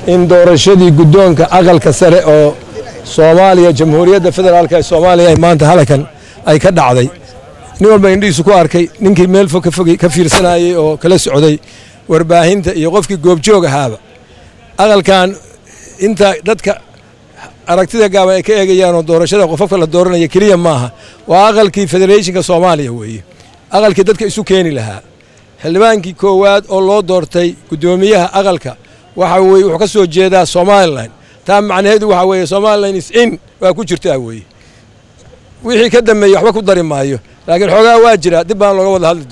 in doorashadii guddoonka aqalka sare oo soomaaliya jamhuuriyadda federaalk ee soomaaliya maanta halkan ay ka dhacday nin walba indhihiisu ku arkay ninkii meel fog ka fiirsanayey oo kala socday warbaahinta iyo qofkii goobjoog ahaaba aqalkan inta dadka aragtida gaaban ay ka eegayaanoo doorashada qofafka la dooranaya keliya maaha waa aqalkii federeeshinka soomaaliya weeye aqalkii dadka isu keeni lahaa xildhibaankii koowaad oo loo doortay guddoomiyaha aqalka waxa weye wuxuu ka soo jeedaa somalilan taa macnaheedu waxa weeye somalilan is in waa ku jirtaa weeye wixii ka dambeeyey waxba ku dari maayo laakiin xoogaa waa jira dib baan looga wada hadli